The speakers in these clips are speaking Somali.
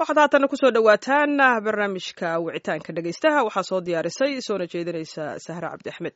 waxaad haatana kusoo dhowaataan barnaamijka wicitaanka dhegaystaha waxaa soo diyaarisay soona jeedinaysa sahre cabdi axmed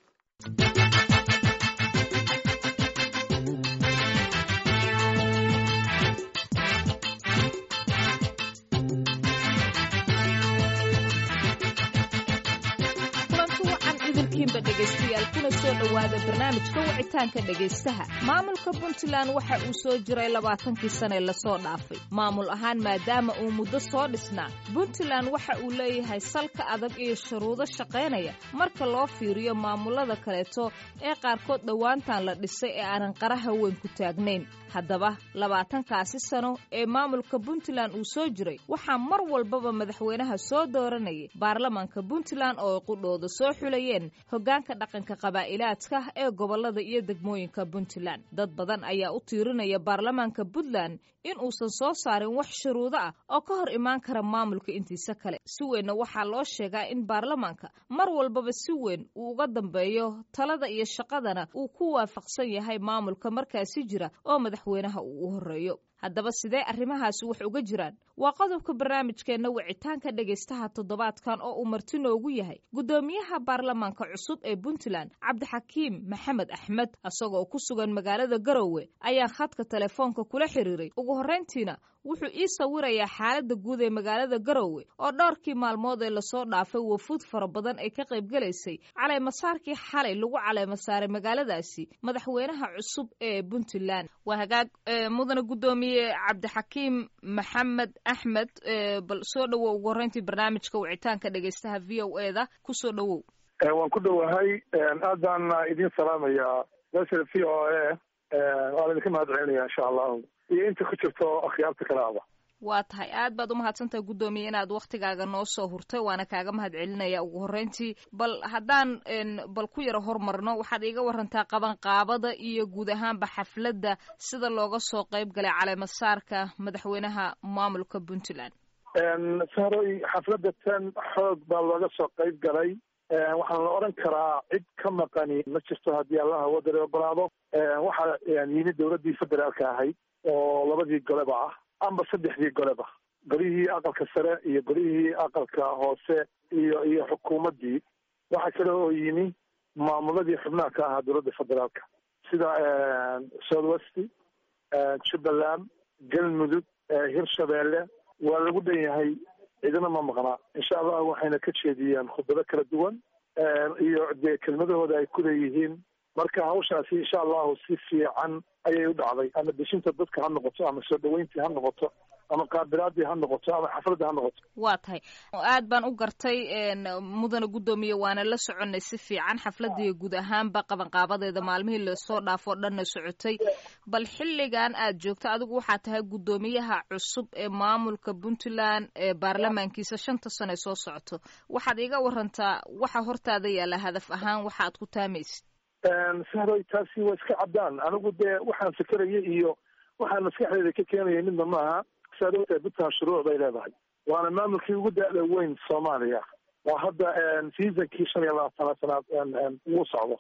dhegeystayaal kuna soo dhowaada barnaamijka wicitaanka dhegaystaha maamulka puntland waxa uu soo jiray labaatankii sane lasoo dhaafay maamul ahaan maadaama uu muddo soo dhisnaa puntland waxa uu leeyahay salka adag iyo shuruudo shaqaynaya marka loo fiiriyo maamulada kaleeto ee qaarkood dhowaantan la dhisay ee aanan qaraha weyn ku taagnayn haddaba labaatankaasi sano ee maamulka puntland uu soo jiray waxaa mar walbaba madaxweynaha soo dooranayay baarlamaanka puntland oo ay qudhooda soo xulayeen hoggaanka dhaqanka qabaa'ilaadka ee gobollada iyo degmooyinka puntland dad badan ayaa u tiirinaya baarlamaanka puntland in uusan soo saarin wax shuruudo ah oo ka hor imaan kara maamulka intiisa kale si weynna waxaa loo sheegaa in baarlamaanka mar walbaba si weyn uu uga dambeeyo talada iyo shaqadana uu ku waafaqsan yahay maamulka markaasi jira oo madaxweynaha uu u horreeyo haddaba sidee arrimahaasi wax uga jiraan waa qodobka barnaamijkeenna wicitaanka dhegaystaha toddobaadkan oo uu marti noogu yahay guddoomiyaha baarlamaanka cusub ee puntland cabdixakiim maxamed axmed isagoo ku sugan magaalada garowe ayaa khadka telefoonka kula xiriiray ugu horrayntiina wuxuu ii sawirayaa xaaladda guud ee magaalada garowe oo dhowrkii maalmood ee lasoo dhaafay wafuud fara badan ay ka qaybgelaysay caleemasaarkii xalay lagu caleemasaaray magaaladaasi madaxweynaha cusub ee puntland waa hagaag mudane guddoomiye cabdixakiim maxamed axmed bal soo dhowow ugu horreyntii barnaamijka wicitaanka dhegaystaha v o e da kusoo dhowow waan ku dhowahay aad baan idiin salaamayaa mesha v o e waan idinka mahad celinaya insha allahu iyo inta ku jirto akhyaarta kale aba waa tahay aad baad umahadsantahay guddoomiye inaad waktigaaga noo soo hurtay waana kaaga mahad celinaya ugu horreyntii bal haddaan bal ku yaro hormarno waxaad iiga warantaa qabanqaabada iyo guud ahaanba xafladda sida looga soo qayb galay caleemasaarka madaxweynaha maamulka puntland sahroy xafladda tan xoog baa looga soo qayb galay waxaan la odhan karaa cid ka maqani ma jirto haddii allaha wadare ogolaado waxaa yimid dowladdii federaalka ahayd oo labadii goleba ah amba saddexdii goleba golihii aqalka sare iyo golihii aqalka hoose iyo iyo xukuumaddii waxaa kale oo yimi maamuladii xubnaha ka ahaa dowladda federaalka sida south west jubbaland galmudug hirshabeelle waa lagu dhan yahay cidina ma maqnaa insha allah waxayna ka jeediyeen khudbado kala duwan iyo dee kelmadahooda ay ku leeyihiin marka hawshaasi insha allahu si fiican ayay u dhacday ama deshinta dadka ha noqoto ama soo dhaweyntii ha noqoto ama qaabilaadii ha noqoto ama xafladii ha noqoto waa tahay aad baan u gartay mudane guddoomiye waana la soconay si fiican xafladii guud ahaanba qabanqaabadeeda maalmihii lasoo dhaafoo dhanna socotay bal xilligan aad joogto adigu waxaa tahay guddoomiyaha cusub ee maamulka puntland ee baarlamaankiisa shanta sano ee soo socoto waxaad iiga warantaa waxa hortaada yaalla hadaf ahaan waxa aad ku taamaysid sahroy taasi waa iska caddaan anigu dee waxaan fikeraya iyo waxaan maskaxdeeda ka keenaya midna maaha saad ogtahay puntland shuruuc bay leedahay waana maamulkii ugu da-da weyn soomaaliya waa hadda seasonkii shan iyo labaatanaad sanaad ugu socdo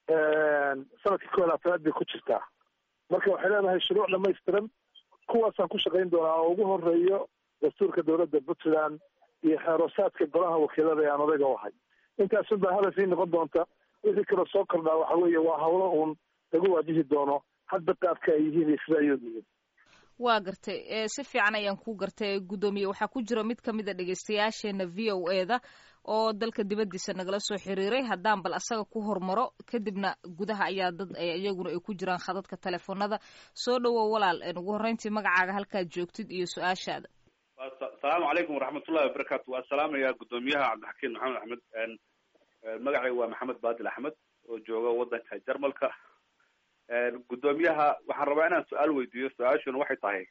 sanadkii ko iyo labaatanaad bay ku jirtaa marka waxay leedahay shuruuc dhamaystiran kuwaasaan ku shaqayn doonaa oo ugu horeeyo dastuurka dowladda puntland iyo xeeroosaadka golaha wakiilada ee aan odayga u ahay intaasun baa hadafii noqon doonta wixii kaloo soo kordhaa waxa weeye waa hawlo uun lagu waajihi doono hadda qaabka ay yihiin iyo sida ayood yihiin waa gartay si fiican ayaan ku gartay guddoomiye waxaa ku jira mid ka mid a dhegeystayaasheena v o e da oo dalka dibaddiisa nagala soo xiriiray haddaan bal asaga ku hormaro kadibna gudaha ayaa dad iyaguna ay ku jiraan khadadka telefoonada soo dhowow walaal ugu horreyntii magacaaga halkaad joogtid iyo su-aashaada asalaamu calaykum waraxmatullahi wabarakaatu waa salaamaya guddoomiyaha cabdixakiim maxamed axmed magacayga waa maxamed baadil axmed oo jooga waddanka jarmalka guddoomiyaha waxaan rabaa inaan su-aal weydiiyo su-aashuna waxay tahay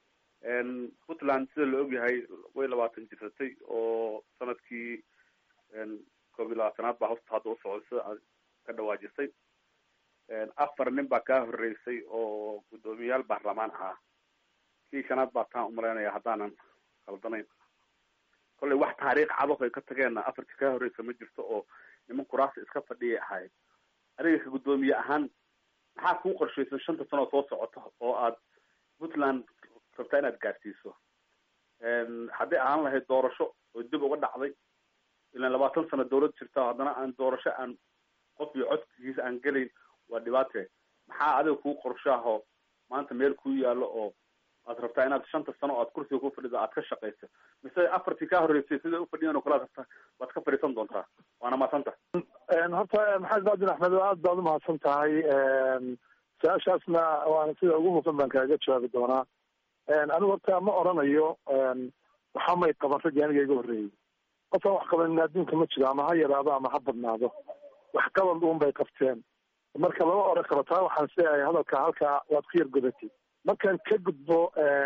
puntland sida la ogyahay way labaatan jirsatay oo sanadkii koob iyo labaatanaad baa hosta hadda usocday sida aad ka dhawaajisay afar nin baa kaa horeysay oo guddoomiyayaal baarlamaan ahaa kii shanaad baa taan umalaynaya haddaanan khaldanayn kollay wax taariikh cado ay ka tageenna afartii kaa horreysa ma jirto oo niman kuraasi iska fadhiyay ahayd adiga ka guddoomiye ahaan maxaa kuu qorshaysan shanta sanoo soo socota oo aad puntland rabtaa inaad gaarsiiso hadday ahaan lahayd doorasho oo dib uga dhacday ilaan labaatan sano dawlad jirta haddana aan doorasho aan qof iyo codkiisa aan gelayn waa dhibaate maxaa adiga kuu qorshaaho maanta meel kuu yaallo oo aad rabtaa inaad shanta sano o aad kursiga ku fadhido aad ka shaqayso mise afartii kaa horreysay siday ufadhiyan o kale ad waad ka fadhiisan doontaa waana mahadsanta horta maxamed baadin axmed aad baad umahadsan tahay su-aashaasna waana sida ugu hufan baan kaaga jawaabi doonaa anigu horta ma oranayo waxa may qaban raggii aniga iga horreeyey qofaan wax qabanin adduunka ma jiro ama ha yaraado ama ha badnaado wax qabad uun bay qabteen marka lama oran karo taa waxaan sileeyahay hadalka halkaa waad ku yar godatay markaan ka gudbo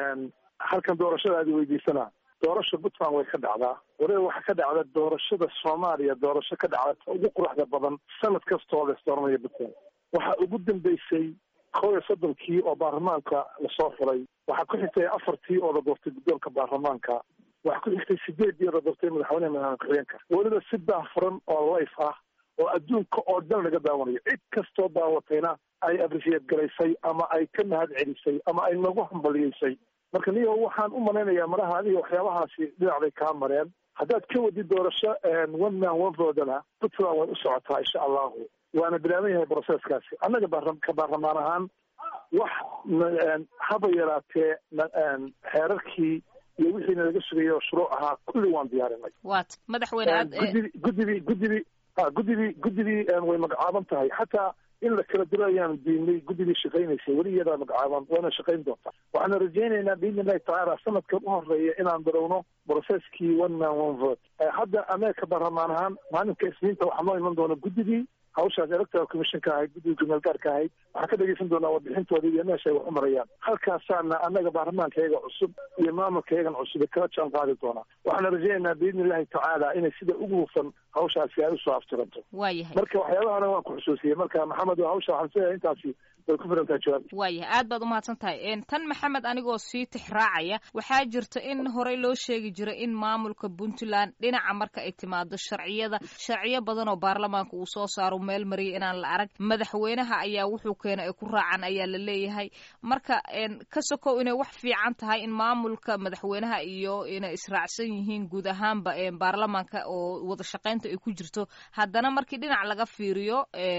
halkan doorashada aad weydiisana doorasha puntland way ka dhacdaa waliba waxaa ka dhacda doorashada soomaaliya doorasho ka dhacda ugu quruxda badan sanad kastoo la isdooranaya puntland waxaa ugu dambeysay kow iyo soddonkii oo baarlamaanka lasoo furay waxaa ku xigtay afartii oo la doortay guddoonka baarlamaanka waxaa ku xigtay sideedii oo la doortay madaxweyneha madaxweyeenka weliba si daahfuran oo layf ah oo adduunka oo dhan laga daawanayo cid kastoo daawatayna ay abrisiyeed garaysay ama ay ka mahad celisay ama ay nagu hambaliyeysay marka niyo waxaan u malaynayaa maraha adiga waxyaabahaasi dhinacday kaa mareen haddaad ka wadid doorasho one man one voodana puntland way u socotaa insha allahu waana bilaaban yahay broseskaasi annaga ka baarlamaan ahaan wax haba yaraatee xeerarkii iyo wixiina laga sugayay oo shuruuc ahaa kulli waan diyaarinay wat madaxweyne aad guddibi guddidii guddidii guddidii guddidii way magacaaban tahay xataa in la kala diro ayaan diinay guddidii shaqaynaysay weli iyadaa magacaaban waana shaqayn doontaa waxaana rajaynaynaa biidni illahi tacaala sanadkan u horeeya inaan bilowno brocesskii one man one vote hadda ameerika baarlamaan ahaan maalinka isniinta waxaa noo iman doona guddidii hawshaas electoral commission ka ahayd guddiga gumeel ka ahayd waxaan ka dhegeysan doonaa warbixintooda iyo meesha ay wax u marayaan halkaasaana annaga baarlamaanka iyaga cusub iyo maamulka iyagan cusub kala jaan qaadi doonaa waxaana rajaynaynaa biidni illahi tacaala inay sida ugu hufan hawshaasi ay usoo aftiranto waayahay marka waxyaabahana waan ku xusuusiyey marka maxamed hawsha waxaan sileeyahay intaasi way ku filan tahay jawaabta waayahay aad baad umahadsan tahay tan maxamed anigoo sii tixraacaya waxaa jirta in horey loo sheegi jiray in maamulka puntland dhinaca marka ay timaado sharciyada sharciyo badan oo baarlamaanka uu soo saaro meel mariyay inaan la arag madaxweynaha ayaa wuxuu keena ay ku raacaan ayaa la leeyahay marka ka sokow inay wax fiican tahay in maamulka madaxweynaha iyo inay israacsan yihiin guud ahaanba baarlamaanka oo wada shaqaynta ay ku jirto haddana markii dhinac laga fiiriyo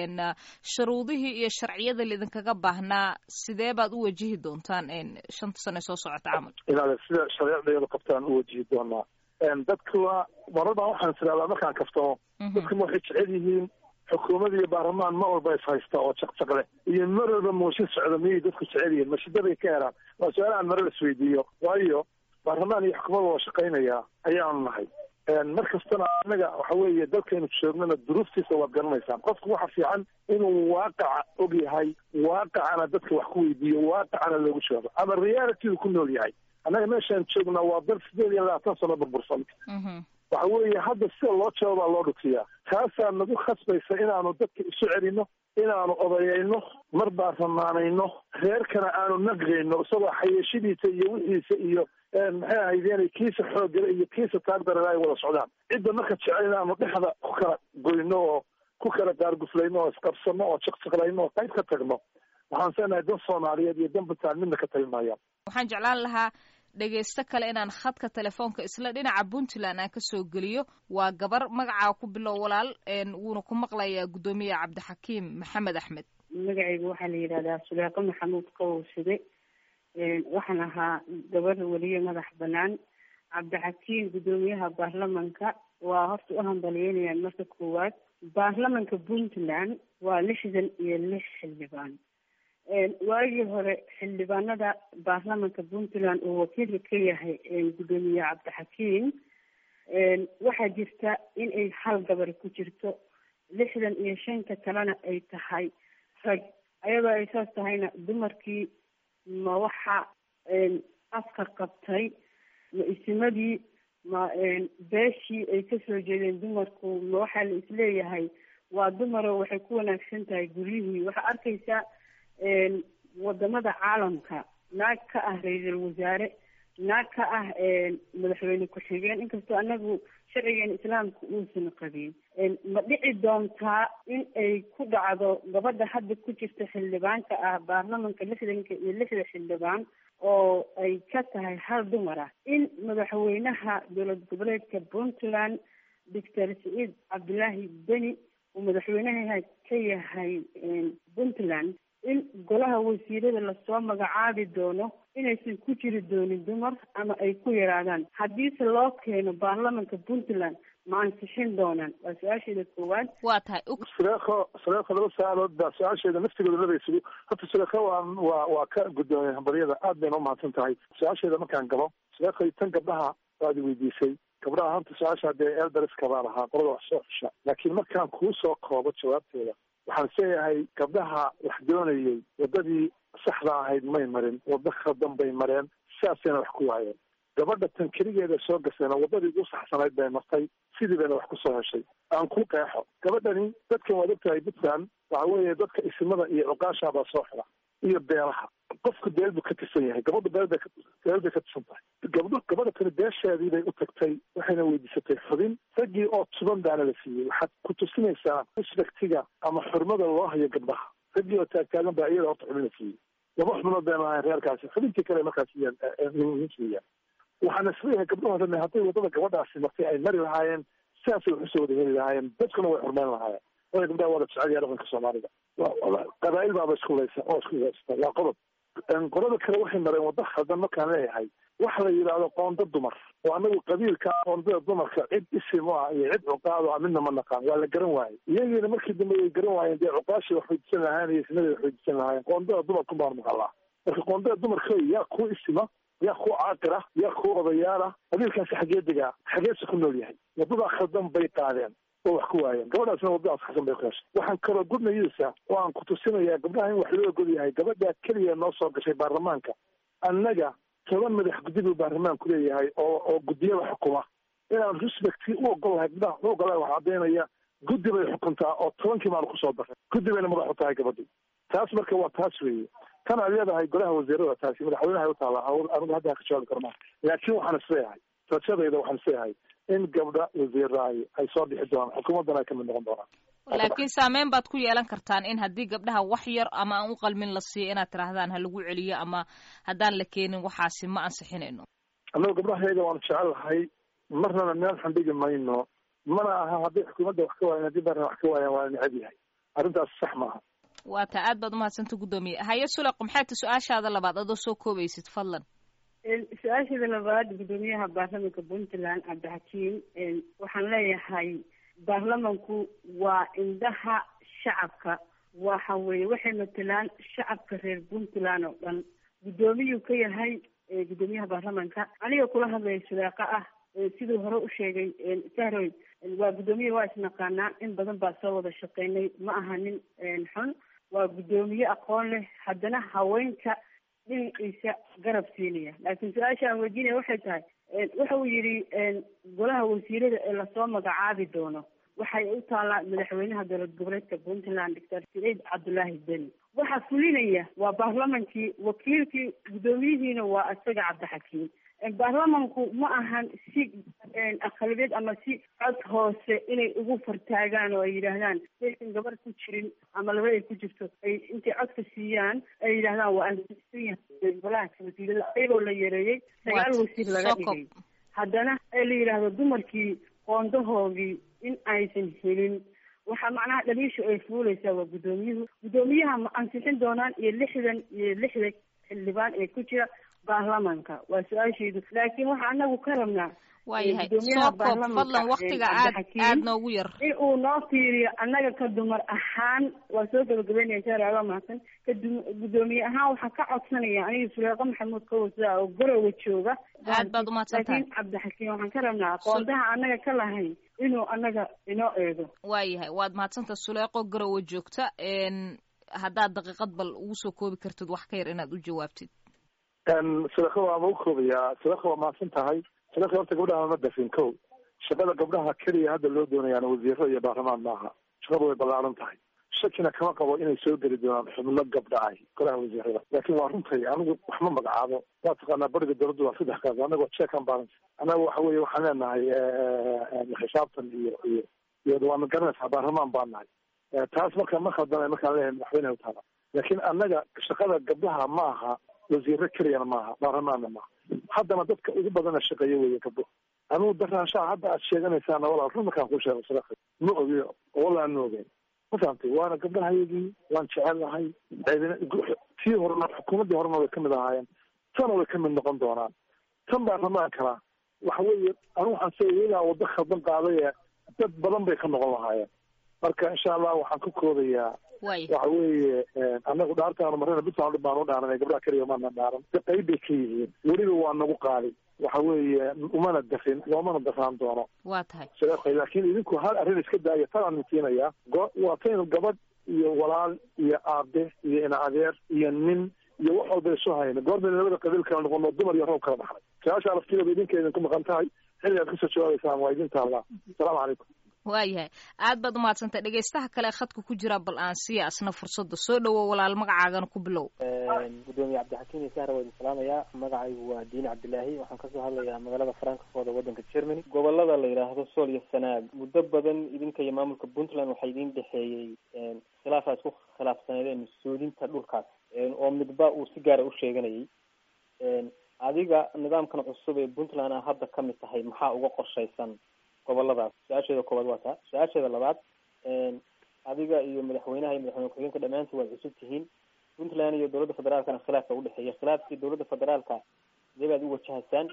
shuruudihii iyo sharciyada lidinkaga baahnaa sidee baad u wajihi doontaan shanta sane soo socota camal inaad sida shareecdeedu qabtaan u wajihi doonaa dadka waa marar baan waxaan tiraahdaa markaan kaftamo dadka ma waxay jecel yihiin xukuumad iyo baarlamaan ma walba is haysta oo jaqjaq leh iyo mar walba mooshin socda miyay dadku jecel yihiin mashidaday ka helaan waa su-aalahan mare las weydiiyo waayo baarlamaan iyo xukuumada waa shaqaynayaa ayaanu nahay mar kastana anaga waxa weeye dalkaynu joognana duruuftiisa waad garanaysaan qofku waxa fiican inuu waaqaca og yahay waaqacana dadka wax ku weydiiyo waaqacana loogu jawaabo ama realitydu ku nool yahay annaga meeshaan joognaa waa dal sideed iyo labaatan sano burbursan waxa weeye hadda sida loo jawaabaa loo dhutiyaa taasaa nagu khasbaysa inaanu dadka isu celino inaanu odayayno mar baarlamaanayno reerkana aanu naqgayno isagoo xayeeshadiisa iyo wixiisa iyo maxay ahaydeen kiisa xooggale iyo kiisa taagdarale ay wada socdaan cidda marka jecel inaanu dhexda ku kala goyno oo ku kala gaarguflayno oo isqabsano oo jaqjaqlayno oo qayb ka tagno waxaan seenahay dan soomaaliyeed iyo dan puntland midna ka tagi maayaan waxaan jeclaan lahaa dhegaysto kale inaan khadka telefoonka isla dhinaca puntland aan kasoo geliyo waa gabar magacaa ku bilow walaal wuuna ku maqlayaa guddoomiye cabdixakiim maxamed axmed magacayga waxaa la yidhahdaa suleeqo maxamuud qawowsade waxaan ahaa gabar weliye madax banaan cabdixakiim guddoomiyaha baarlamanka waa horta u hambalyeynayaan marka koowaad baarlamanka puntland waa lixdan iyo lix xildhibaan waagii hore xildhibaanada baarlamanka puntland uu wakiilka ka yahay guddoomiye cabdixakiim waxaa jirta in ay hal gabar ku jirto lixdan iyo shanta kalena ay tahay rag ayadoo ay saas tahayna dumarkii ma waxa afka qabtay ma isimadii ma beeshii ay kasoo jeedeen dumarku ma waxaa la isleeyahay waa dumaro waxay ku wanaagsan tahay guryihii waxaa arkaysaa wadamada caalamka naag ka ah ra-iisul wasaare naag ka ah madaxweyne ku-xigeen inkastoo anagu sharcigeena islaamka uusan qabin ma dhici doontaa in ay ku dhacdo gabadha hadda ku jirta xildhibaanka ah baarlamanka lixdanka iyo lixda xildhibaan oo ay ka tahay hal dumar ah in madaxweynaha dowlad goboleedka puntland doctor saciid cabdulaahi beni uu madaxweynaha ka yahay puntland in golaha wasiirada lasoo magacaabi doono inaysan ku jiri doonin dumar ama ay ku yaraadaan haddiise loo keeno baarlamanka puntland ma ansixin doonaan waa su-aasheeda koowaad waa tahay suleekho suleekho laba su-aalood baa su-aasheeda naftigooda labaysugu horta suleekho waa waa waa ka guddoomay hambaryada aad bayna umahadsan tahay su-aasheeda markaan galo suleekho tan gabdhaha waad weydiisay gabdhaha horta su-aasha hadee elberiska baa lahaa qolada wax soo xusha laakiin markaan kuu soo koobo jawaabteeda waxaan isleeyahay gabdhaha wax doonayay waddadii saxda ahayd may marin waddo khaldan bay mareen sidaasayna wax ku waayeen gabadha tan keligeeda soo gasayna waddadii ugu saxsanayd bay martay sidii bayna wax kusoo heshay aan ku qeexo gabadhani dadkan waad ogtahay puntland waxa weeye dadka isimada iyo cuqaasha baa soo xira iyo beelaha qofku beel buu ka tirsan yahay gabadhu beel bay beel bay ka tirsan tahay gabdho gabadha tani beesheedii bay u tagtay waxayna weydiisatay xubin raggii oo tuban baana la siiyey waxaad ku tusinaysaa respectiga ama xurmada loo hayo gabdhaha raggii oo taagtaagan baa iyada horta xubin la siiyey laba xubnood bayna ahayn reerkaasi xubintii kale markaas siiyaan waxaana isleeyahay gabdhaho dhan hadday waddada gabadhaasi martay ay mari lahaayeen sidaasay wax usoo wada heli lahaayeen dadkuna way xurmeyn lahaayeen waya gabdhaha wada jecel yaha dhaqanka soomaalida qabaa'il baaba isku laysa oo isku laysta waa qodob qolada kale waxay mareen waddo khaldan markaan leeyahay waxa la yidhaahdo qoonda dumar oo anagu qabiilka qoondada dumarka cid isim u ah iyo cid cuqaado ah midna ma naqaan waa la garan waayey iyagiina markii dambe way garan waayeen dee cuqaashii wax weydiisan lahaayeen iyo isnadii wax weydiisan lahaayeen qoondada dumarku baan maqalaa marka qoondada dumarka yaa ku isima yaa ku caaqir ah yaa ku odayaal ah qabiilkaasi xagee degaa xageese ku nool yahay waddadaa khaldan bay qaadeen oo wax ku waayeen gabadhaasna waddadaas xasan bay ku heshay waxaan kaloo gudnayisa oo aan ku tusinayaa gabdhaha in wax loo ogol yahay gabadhaa keliya noo soo gashay baarlamaanka annaga toban madax guddi buu baarlamaanku leeyahay oo oo guddiyada xukuma inaan respecti u ogol lahay gabdhaha u ogolahay wax caddaynaya guddi bay xukuntaa oo tobankii maanu kusoo daray guddi bayna madax u tahay gabadhi taas marka waa taas weeye tan aad leedahay golaha wasiirada taasi madaxweynaha u taallaa anigu hadda ka jawaabi karmaa laakiin waxaan isleeyahay rajadayda waxaan isleeyahay in gabdha wasiiraay ay soo dhixi doonaan xukuumaddana ay kamid noqon doonaan laakiin saameyn baad ku yeelan kartaan in haddii gabdhaha wax yar ama aan u qalmin la siiyo inaad tidhaahdaan ha lagu celiyo ama haddaan la keenin waxaasi ma ansixinayno annagu gabdhahayaga waanu jecelahay marnana meel xandhigi mayno mana aha hadday xukuumadda wax ka waayan haddii baarna wax ka waayaan waa necab yahay arrintaas sax maaha waa taa aad baad umahadsanta guddoomiye haye suleq maxay ta su-aashaada labaad adoo soo koobaysid fadlan su-aasheeda labaad guddoomiyaha baarlamanka puntland cabdixakiim waxaan leeyahay baarlamanku waa indhaha shacabka waxa weeye waxay matelaan shacabka reer puntland oo dhan guddoomiyuu ka yahay guddoomiyaha baarlamanka aniga kula hadlaya suleeqa ah siduu hore u sheegay sahroy waa guddoomiye waa isnaqaanaa in badan baa soo wada shaqeynay ma aha nin xun waa guddoomiye aqoon leh haddana haweenka dhinaciisa garab siinaya laakiin su-aasha aan weydiinaya waxay tahay waxa uu yidhi golaha wasiirada ee lasoo magacaabi doono waxay u taallaa madaxweynaha dowlad goboleedka puntland doctor saciid cabdulaahi beni waxaa fulinaya waa baarlamankii wakiilkii guddoomiyihiina waa isaga cabdixakiim baarlamanku ma ahan si aqalibeed ama si cod hoose inay ugu fartaagaan oo ay yidhaahdaan saysan gabar ku jirin ama laba ay ku jirto ay intay codka siiyaan ay yidhahdaan waa ansisan yahay golaha wasiirada ayagoo la yareeyey sagaal wasiir laga dhigay haddana ee la yidhaahdo dumarkii qoondahoodii in aysan helin waxaa macnaha dhaliisha ay fuuleysaa waa guddoomiyuhu guddoomiyaha ma ansixin doonaan iyo lixdan iyo lixda xildhibaan ee ku jira baarlamanka waa su-aashaydu laakiin waxaa anagu ka rabnaa waayahay soo koob fadlan waktiga aad aad noogu yar in uu noo fiiriyo annaga ka dumar ahaan waa soo gabagabeynaya shaaricaba mahadsan ka guddoomiye ahaan waxaa ka codsanaya aniga suleeqo maxamuud kawasa oo garowa jooga aad baad umahadsan tahay laakiin cabdixakiim waxaan ka rabnaa aqoontaha annaga ka lahayn inuu annaga inoo eego waayahay waad mahadsantaha suleeqo garowa joogta haddaad daqiiqad bal ugu soo koobi kartid wax ka yar inaad u jawaabtid sadako waa ma u koobayaa sadako waa mahadsan tahay sadako horta gabdhaha ma dafin ko shaqada gabdhaha keliya hadda loo doonayaana wasiiro iyo baarlamaan maaha shaqadu way ballaaran tahay shakina kama qabo inay soo geli doonaan xubno gabdha ah golaha wasiirada laakiin waa runtay anigu wax ma magacaabo waa taqaanaa bariga dowladdu waa saddex kaas anagoo check and balance annaga waxa weeye waxaan leenahay xisaabtan iyo iyo iyo waana garanaysaa baarlamaan baan nahay taas marka ma khaldana markaan leeyahay madaxweyneha utaala laakiin annaga shaqada gabdhaha ma aha wasiiro keliyana maaha baarlamaanna maaha haddana dadka ugu badana shaqeeya weeye gabdho anugu daraanshaha hadda aad sheeganaysaana walaal run markaan ku sheego sadaqa ma ogi walaan ma ogeyn ma fahamtay waana gabdhahayagii waan jecelnahay tii horena xukuumaddii horena way kamid ahaayeen tana way kamid noqon doonaan tan baarlamaankana waxa weeye anigu waxaan se iyagaa waddo khaldan qaadaya dad badan bay ka noqon lahaayeen marka insha allah waxaan ka koodayaa waxa weeye anagu dhaartaanu marina puntland baan u dhaaranay gabdhaha keliya maana dhaaran qayb bay ka yihiin weliba waa nagu qaali waxa weeye umana dafin loomana dafaan doono waa tahay laakiin idinku hal arrin iska daaya tanaan mitiinaya waa taynu gabadh iyo walaal iyo aabe iyo ina adeer iyo nin iyo wax walba isu hayna goorbayna labada qabiil kala noqono dumar iyo roob kala baxnay su-aasha laftigeeda idinka idinku maqan tahay xilli aad kasoo jawaabaysaan waa idin taallaa asalaamu calaykum waayahay aad baad umahadsantay dhegaystaha kale khadka ku jira bal aan siiya asna fursadda soo dhawow walaal magacaagana ku bilow gudoomiye cabdixakiim iyo sahra waa idin salaamayaa magacaygu waa diin cabdilaahi waxaan kasoo hadlayaa magaalada frankfort ee waddanka germany gobolada la yidhaahdo sool iyo sanaag muddo badan idinka iyo maamulka puntland waxaa idin dhexeeyey khilaafaa isku khilaafsaneedeen soodinta dhulkaas oo midba uu si gaara u sheeganayay adiga nidaamkan cusub ee puntland a hadda ka mid tahay maxaa uga qorshaysan goboladaas su-aasheeda koowaad waa taa su-aasheeda labaad adiga iyo madaxweynaha iyo madaxweyne ku-xigeenka dhammaantood waad cusub tihiin puntland iyo dowladda federaalkana khilaafka udhexeeya khilaafkii dowladda federaalka sidee baad u wajahaysaan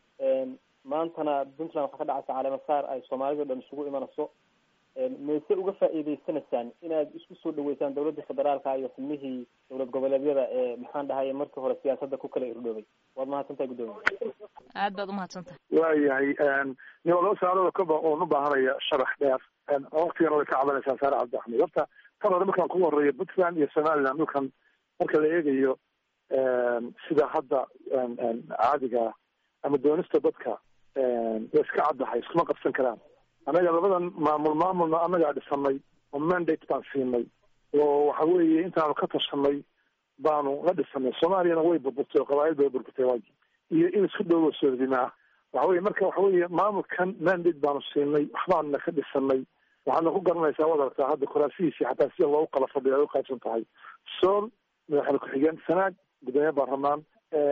maantana puntland waxaa ka dhacaysa caleemasaar ay soomaalida o dhan isugu imanayso mayse uga faa'iideysanaysaan inaad isku soo dhaweysaan dowladda federaalka iyo xubnihii dowlad goboleedyada ee maxaan dhahay markii hore siyaasadda ku kala irdhoobay waad mahadsantahay guddoomiye aad baad umahadsantahay waayahay ni waa laba saalooda kaba oon u baahanaya sharax dheer waktigana way ka cabanaysaa saare cabdi axmed horta tan hore markaan kugu horeeyo puntland iyo somaliland dhulkan marka la eegayo sida hadda caadiga ama doonista dadka way iska caddahay iskuma qabsan karaan annaga labadan maamul maamulna annagaa dhisanay oo mandate baan siinay oo waxa weeye intaanu ka tashanay baanu la dhisanay soomaaliyana way burburtay oo qabaa'il bay burburtay waagi iyo in isku dhowo soordinaa waxa weye marka waxa weeye maamulkan mandate baanu siinay waxbaanna ka dhisanay waxaadna ku garanaysaa waad aragtaa hadda kuraasihiisii xataa sida loogu kala fadhiyo ay uqaybsan tahay sool madaxweyne ku-xigeen sanaag gudoomiye baarlamaan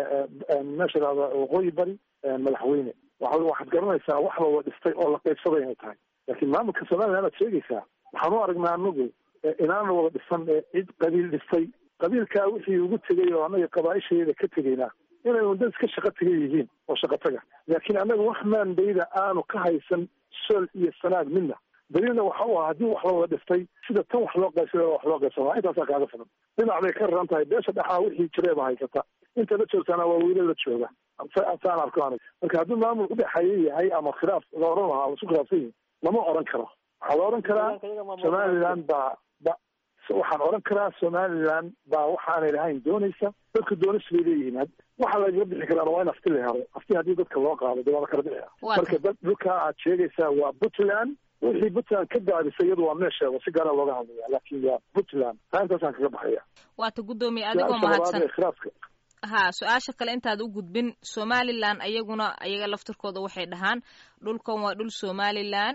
meesha lahada waqooyi bari madaxweyne waxa waxaad garanaysaa wax la wada dhistay oo la qaybsaday inay tahay laakiin maamulka somaliland aad sheegaysaa waxaan u aragnaa anagu inaan la wada dhisan ee cid qabiil dhistay qabiilkaa wixii ugu tegay oo annaga qabaaisheeda ka tegaynaa inay wadad iska shaqo taga yihiin oo shaqo taga laakiin annaga wax maandayda aanu ka haysan sool iyo sanaag midna daliilna waxa u ah haddii wax la wada dhiftay sida tan wax loo qaybsada wax loo qaybsada intaasaa kaaga filan dhinac bay ka raran tahay beesha dhexaa wixii jireeba haysata inta la joogtaana waa wiila la jooga saan arko anig marka hadduu maamul udhexeeya yahay ama khilaaf la oran lahaa laisku khilaafsan yihin lama oran karo waxaa la oran karaa somaliland baa ba waxaan oran karaa somaliland baa waxaanay lahayn doonaysa dadka doonis bay leeyihiin waxa lagaga bixi karaan waa in afti la helo afti haddii dadka loo qaado de waa la kala bixia marka dad dhulkaa aad sheegaysaa waa puntland wixii puntland ka daadisay iyadu waa meesheeda si gaara looga hadlaya laakin waa puntland taa intaasaan kaga baxaya waata guddoomiye adigoo mahadsan ha su-aasha kale intaad u gudbin somalilan ayaguna ayaga laftirkooda waxay dhahaan dhulkan waa dhul somalilan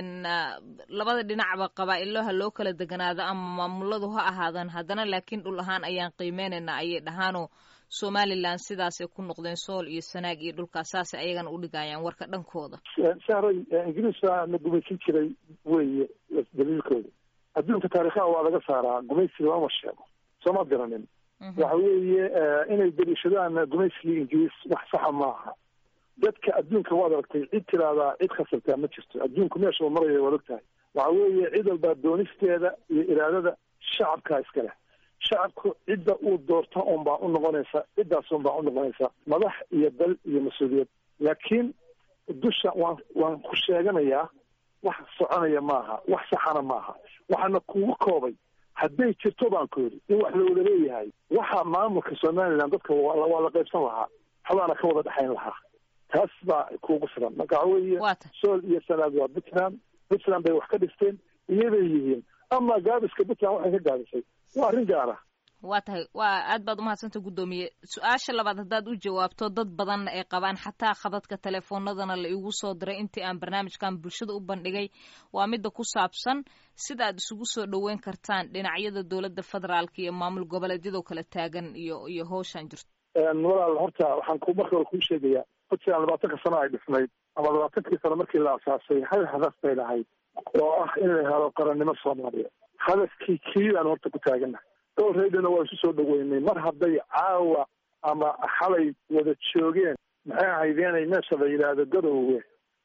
labada dhinacba qabaa-ilaha loo kala deganaado ama maamuladu ha ahaadan haddana laakiin dhul ahaan ayaan qiimeynayna ayay dhahaanoo somalilan sidaasay ku noqdeen sool iyo sanaag iyo dhulkaas saasay ayagana udhigayaan warka dhankooda saaray ingiriiska na gumaysan jiray weye daliilkooda adduunka taarikhaha waa laga saaraa gumaysiga lama sheego sooma garanin waxa weeye inay daliishadaan gumaysigii ingiriis wax saxa maaha dadka adduunka waad aragtay cid tiraahdaa cid khasabtaa ma jirto adduunku meesha uu maraya waad og tahay waxa weeye cid walbaa doonisteeda iyo iraadada shacabkaa iska leh shacabku cidda uu doorta un baa u noqonaysa ciddaas un baa u noqonaysa madax iyo dal iyo mas-uuliyad laakiin dusha waan waan ku sheeganayaa wax soconaya maaha wax saxana maaha waxaana kugu koobay hadday jirto baan ku yidhi in wax la wada leeyahay waxa maamulka somaliland dadka waa la qaybsan lahaa waxbaana ka wada dhexayn lahaa taas baa kuugu filan marka waxa weeye sool iyo sanaad waa puntland puntland bay wax ka dhisteen iyabay yihiin ama gaabiska puntland waxay ka gaabisay waa arrin gaara waa tahay waa aad baad umahadsanta guddoomiye su-aasha labaad haddaad u jawaabto dad badanna ay qabaan xataa khadadka telefoonadana la igu soo diray intii aan barnaamijkan bulshada u bandhigay waa midda ku saabsan sida aad isugu soo dhoweyn kartaan dhinacyada dowladda federaalka iyo maamul goboleedyadoo kala taagan iyo iyo howshaan jirto walaal horta waxaan ku marka hore kuu sheegayaa puntland labaatanka sano ay dhisnayd ama labaatankii sano markii la asaasay hal hadaf bay lahayd oo ah in la helo qarannimo soomaaliya hadafkii kii baan horta ku taaganahay dhowreydana waa isu soo dhaweynay mar hadday caawa ama xalay wada joogeen maxay ahaydeenay meesha la yidhaahdo garoowe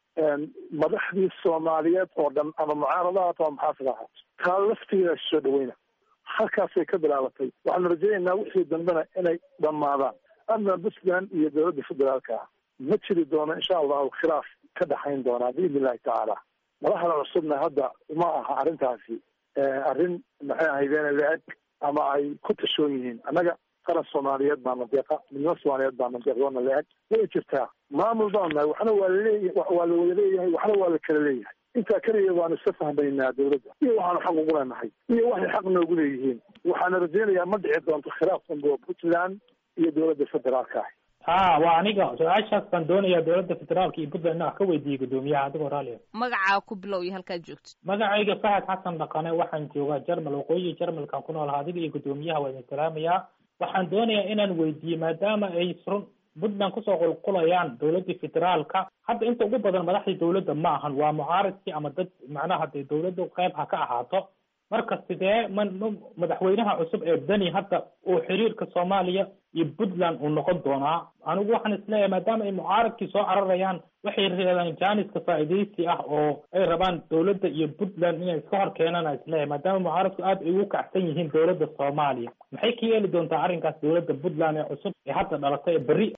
madaxdii soomaaliyeed oo dhan ama mucaaradahaat ama maxaafid ahaat taa laftigeeda isu soo dhaweyna halkaasay ka bilaabatay waxaanu rajaynaynaa wixii dambena inay dhammaadaan ama puntland iyo dowladda federaalka ah ma jiri doono insha allahu khilaaf ka dhaxayn doonaa biidni illahi tacaala madaxda cusubna hadda ma aha arrintaasi arrin maxay ahaydeen la-eg ama ay ku tashoon yihiin annaga qaran soomaaliyeed baana deeqa midnimo soomaaliyeed baana deeqdoona la-eg way jirtaa maamul baan nahay waxna waa laleeya waa la wada leeyahay waxna waa la kala leeyahay intaa keliya waanu iska fahmaynaa dowladda iyo waxaanu xaq ugu leenahay iyo waxay xaq noogu leeyihiin waxaana rajaynayaa ma dhici doonto khilaaf dambo puntland iyo dowladda federaalka ah ha waa aniga su-aashaas baan doonayaa dowladda federaalka iyo puntland wax ka weydiiyey guddoomiyaha adigoo raaliya magacaa ku bilow iyo halkaad joogtid magacayga fahad xasan dhaqane waxaan joogaa jarmal waqooyi jarmalkan ku noolaha adiga iyo guddoomiyaha waa idin salaamayaa waxaan doonayaa inaan weydiiyey maadaama ay run puntland kusoo qulqulayaan dowladdii federaalka hadda inta ugu badan madaxdii dowladda ma ahan waa mucaaridkii ama dad macnaha dee dowladda qayb ha ka ahaato marka sidee man madaxweynaha cusub ee deni hadda uu xiriirka soomaaliya iyo puntland uu noqon doonaa anigu waxaan isleeyahay maadaama ay mucaaradkii soo cararayaan waxay reebaan jaaniska faa'iidaysi ah oo ay rabaan dowladda iyo puntland inay iska hor keenaan aan isleeyahay maadaama mucaaradku aad ay ugu kacsan yihiin dowladda soomaaliya maxay ka yeeli doontaa arrinkaas dowladda puntland ee cusub ee hadda dhalatay ee berri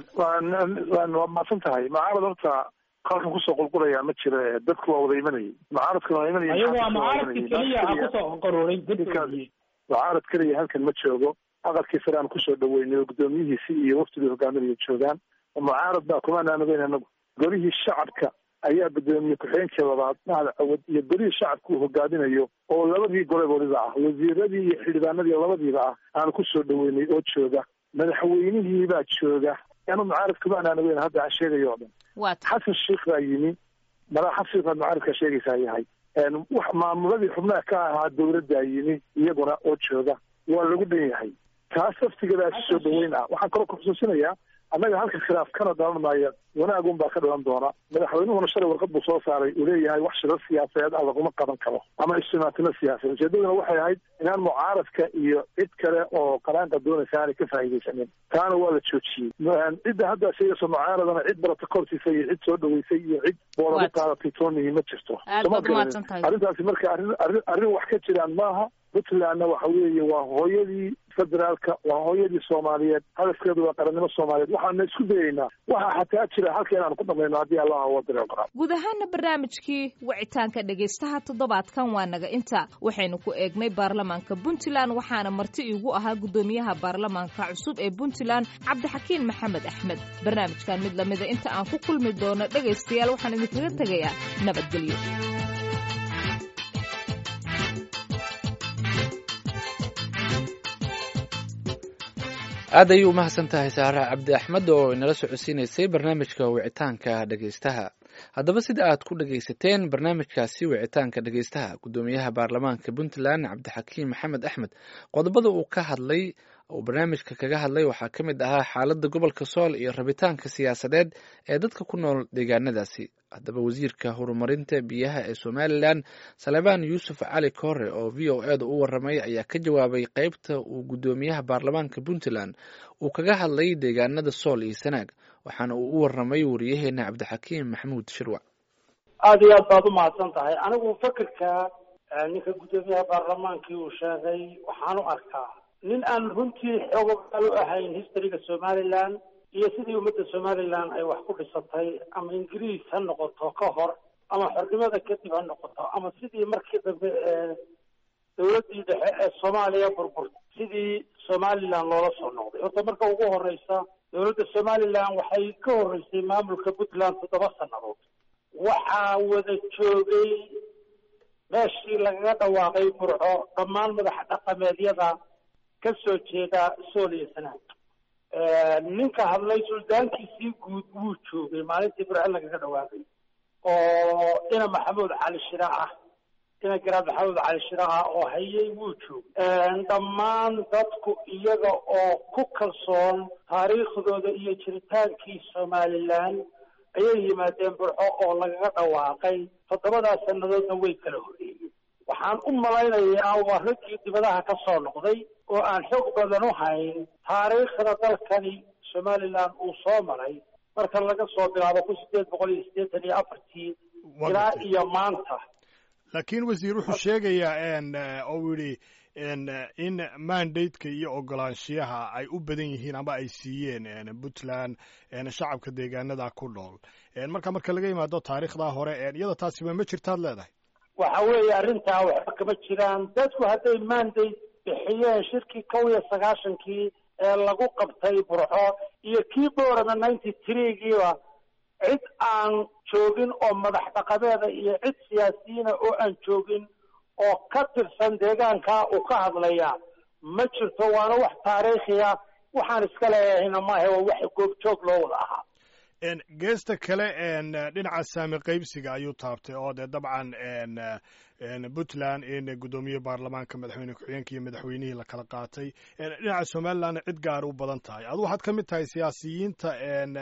waa mahadsan tahay mucaarad horta halkan kusoo qulqulayaa ma jira dadku waa wada imanayay mucaaradkuna waa imanayay ayagu waa mucaaradkii keliya a kusoo qaruuray dadkoodii mucaarad keliya halkan ma joogo aqalkii sare aan kusoo dhaweynay oo guddoomiyihiisi iyo waftigii hogaaminaya joogaan mucaarad baa kumaanaan ogeyn anagu golihii shacabka ayaa guddoomiye ku-xigeenkii labaad mahad cawad iyo golihii shacabka uu hogaaminayo oo labadii goleboodiba ah wasiiradii iyo xildhibaanadii labadiiba ah aan kusoo dhaweynay oo jooga madaxweynihii baa jooga anu mucaarad kumaanaan ogeyn hadda aan sheegayo oo dhan xasan sheikh baa yimi madax xasan sheikh baad mucaaradkaa sheegaysaa yahay wax maamuladii xubnaha ka ahaa dowladdaa yimi iyaguna oo jooga waa lagu dhan yahay taas laftigeeda si soo dhaweyn ah waxaan kaloo kuxusuusinayaa annaga halka khilaaf kana dhalan maayo wanaagun baa ka dhalan doona madaxweynuhuna shalay warqad buu soo saaray uu leeyahay wax shiro siyaasadeed ah laguma qaban karo ama ijtimaatino siyaasadeed ujeedaduna waxay ahayd inaan mucaaradka iyo cid kale oo qaraanka doonaysa aanay ka faa'iidaysanin taana waa la joojiyey cidda hadda sheegayso mucaaradana cid barata korsiisa iyo cid soo dhaweysay iyo cid boolagu qaadatay toonihi ma jirto arrintaasi marka arrin arrin arrin wax ka jiraan maaha puntlandna waxa weeye waa hooyadii federaalka waa hooyadii soomaaliyeed hadafkeedu waa qarannimo soomaaliyeed waxaana isku dayaynaa waxaa xataa jira halka inaanu ku dhamayno haddii allah wadare qoraa guud ahaana barnaamijkii wicitaanka dhegaystaha toddobaadkan waa naga inta waxaynu ku eegnay baarlamaanka puntland waxaana marti iigu ahaa guddoomiyaha baarlamaanka cusub ee puntland cabdixakiin maxamed axmed barnaamijkan mid lamida inta aan ku kulmi doono dhegaystayaal waxaan idinkaga tegayaa nabadgelyo aad ayuu umahadsan tahay saara cabdi axmed oo inala socodsiinaysay barnaamijka wicitaanka dhegaystaha haddaba sida aad ku dhegaysateen barnaamijkaasi wicitaanka dhegaystaha guddoomiyaha baarlamaanka puntland cabdixakiim maxamed axmed qodobada uu ka hadlay uu barnaamijka kaga hadlay waxaa ka mid ahaa xaaladda gobolka sool iyo rabitaanka siyaasadeed ee dadka ku nool deegaanadaasi haddaba wasiirka horumarinta biyaha ee somalilan salebaan yuusuf cali koore oo v o eeda u waramay ayaa ka jawaabay qeybta uu guddoomiyaha baarlamaanka puntland uu kaga hadlay deegaanada sool iyo sanaag waxaana uu u waramay wariyaheena cabdixakiim maxamuud shirwac aada iyo aad baad u mahadsan tahay anigu fakerka ninka guddoomiyaha baarlamaankii uu sheegay waxaan u arkaa nin aan runtii xoogogaal u ahayn historyga somaliland iyo sidii ummadda somaliland ay wax ku dhisatay ama ingiriis ha noqoto ka hor ama xornimada kadib ha noqoto ama sidii markii dambe ee dawladdii dhexe ee soomaaliya burburtay sidii somaliland loola soo noqday horta marka ugu horeysa dawladda somaliland waxay ka horeysay maamulka puntland toddoba sannadood waxaa wada joogay meeshii lagaga dhawaaqay burco dhammaan madax dhaqameedyada ka soo jeeda sool iyo sanaag ninka hadlay suldaankiisii guud wuu joogay maalintii burco lagaga dhawaaqay oo ina maxamuud cali shira ah ina garaad maxamuud cali shira ah oo hayay wuu joogay dhammaan dadku iyaga oo ku kalsoon taariikhdooda iyo jiritaankii somalilan ayay yimaadeen burco oo lagaga dhawaaqay toddobadaas sannadoodna way kala horreeyeen waxaan u malaynayaa waa raggii dibadaha ka soo noqday oo aan xoog badan u hayn taariikhda dalkani somalilan uu soo maray marka laga soo bilaabo kun sideed boqol iyo siddeetan iyo afartii ilaa iyo maanta laakiin wasiir wuxuu sheegayaa oo uu yidhi in mandateka iyo ogolaanshiyaha ay u badan yihiin ama ay siiyeen puntland shacabka deegaanada ku nool marka marka laga yimaado taariikhdaa hore iyada taasiba ma jirtaad leedahay waxa weeye arrintaa waxba kama jiraan dadku hadday mandate bixiyeen shirkii kow iyo sagaashankii ee lagu qabtay burco iyo kii boorama ninety threegiiba cid aan joogin oo madax dhaqameeda iyo cid siyaasiyiina oo aan joogin oo ka tirsan deegaankaa uu ka hadlaya ma jirto waana wax taariikhiya waxaan iska leeyahayna maaha waa wax goobjoog loo wada ahaa geesta kale dhinaca saami qaybsiga ayuu taabtay oo dee dabcan puntland in guddoomiye baarlamaanka madaxweyne ku-xigeenka iyo madaxweynihii la kala qaatay dhinaca somalilandna cid gaar u badan tahay adu waxaad ka mid tahay siyaasiyiinta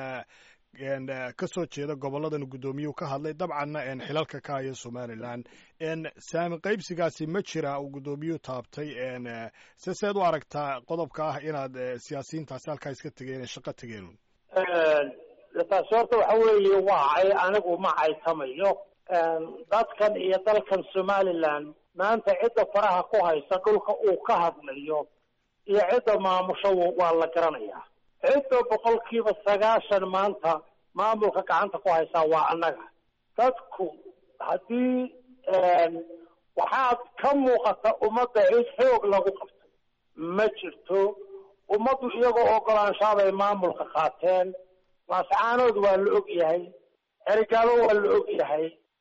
ka soo jeeda goboladan guddoomiyuhu ka hadlay dabcanna xilalka ka haya somalilan saami qaybsigaasi ma jira uu guddoomiyuhu taabtay se seed u aragtaa qodobka ah inaad siyaasiyiintaasi halkaa iska tegeen ee shaqo tegeen taasi horta waxa weeye waacay anigu ma caytamayo dadkan iyo dalkan somaliland maanta cidda faraha ku haysa dhulka uu ka hadlayo iyo cidda maamusho waa la garanayaa cidda boqolkiiba sagaashan maanta maamulka gacanta ku haysaa waa annaga dadku haddii waxaad ka muuqata ummadda cid xoog lagu qabtay ma jirto ummaddu iyagoo ogolaanshaabay maamulka qaateen laascaanood waa la og yahay xerigaalo waa la og yahay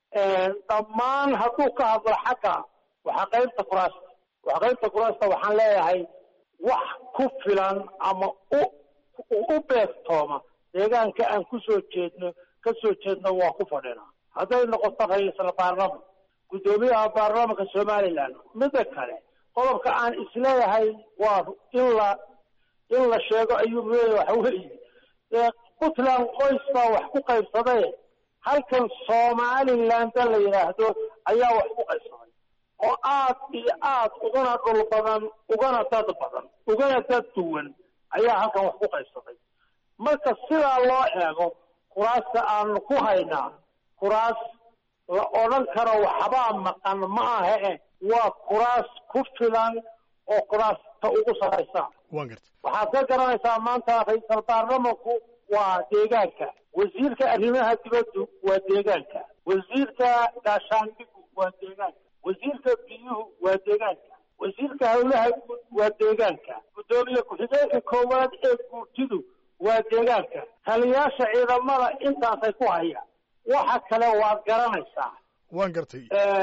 dhammaan hadduu ka hadlo xagga waxa qaybta kuraasta waxa qaybta kuraasta waxaan leeyahay wax ku filan ama u u beegtooma deegaanka aan kusoo jeedno ka soo jeedno waa ku fadhinaa hadday noqoto ra-iisal baarlaman guddoomiyaha baarlamanka somaliland midda kale qodobka aan isleeyahay waa in la in la sheego ayuu leeyahay waxa weeye puntland qoys baa wax ku qaybsaday halkan somaliland la yidhaahdo ayaa wax ku qaybsaday oo aad iyo aad ugana dhul badan ugana dad badan ugana dad duwan ayaa halkan wax ku qaybsaday marka sidaa loo eego kuraasta aanu ku haynaa kuraas la odhan karo waxbaa maqan ma aha e waa kuraas ku filan oo kuraasta ugu saraysa waxaad ka garanaysaa maanta ra-iisal baarlamanku waa deegaanka wasiirka arrimaha dibaddu waa deegaanka wasiirka gaashaandhigu waa deegaanka wasiirka biyuhu waa deegaanka wasiirka howlaha guud waa deegaanka guddoomiye ku-xigeenka koowaad ee guurtidu waa deegaanka taliyaasha ciidamada intaasay ku hayaan waxa kale waad garanaysaa waan gartay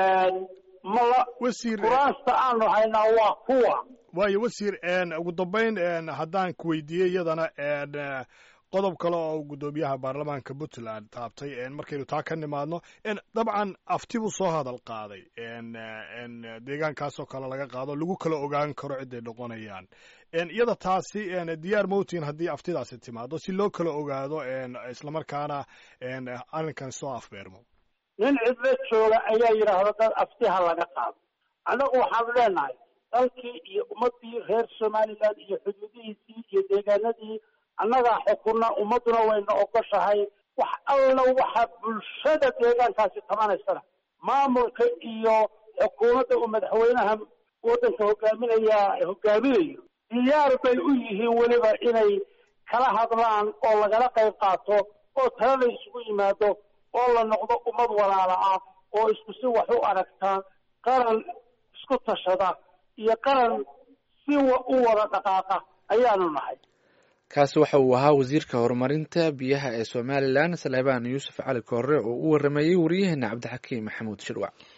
mala wasiir kuraasta aanu haynaa waa kuwa waayo wasiir ugu dambayn haddaan ku weydiiyey iyadana qodob kale oo guddoomiyaha baarlamaanka puntland taabtay markaynu taa ka nimaadno dabcan afti buu soo hadal qaaday deegaankaasoo kale laga qaado lagu kala ogaan karo ciday noqonayaan iyada taasi diyaar mowtin haddii aftidaasi timaado si loo kala ogaado islamarkaana arrinkan soo afbeermo nin cidlo jooga ayaa yidhaahda dad aftiha laga qaado annagu waxaanu leenahay dalkii iyo ummaddii reer somaliland iyo xuduudihiisii iyo deegaanadii annagaa xukunna ummadduna wayna ogoshahay wax alla waxa bulshada deegaankaasi tabanaysana maamulka iyo xukuumadda uu madaxweynaha waddanka hogaaminaya hogaaminayo diyaar bay u yihiin weliba inay kala hadlaan oo lagala qayb qaato oo tala la isugu yimaado oo la noqdo ummad walaala ah oo isku si wax u aragtaa qaran isku tashada iyo qaran si u wada dhaqaaqa ayaanu nahay kaasi waxa uu ahaa wasiirka horumarinta biyaha ee somalilan saleebaan yuusuf cali koore oo u waramayey wariyaheena cabdixakiim maxamuud shirwac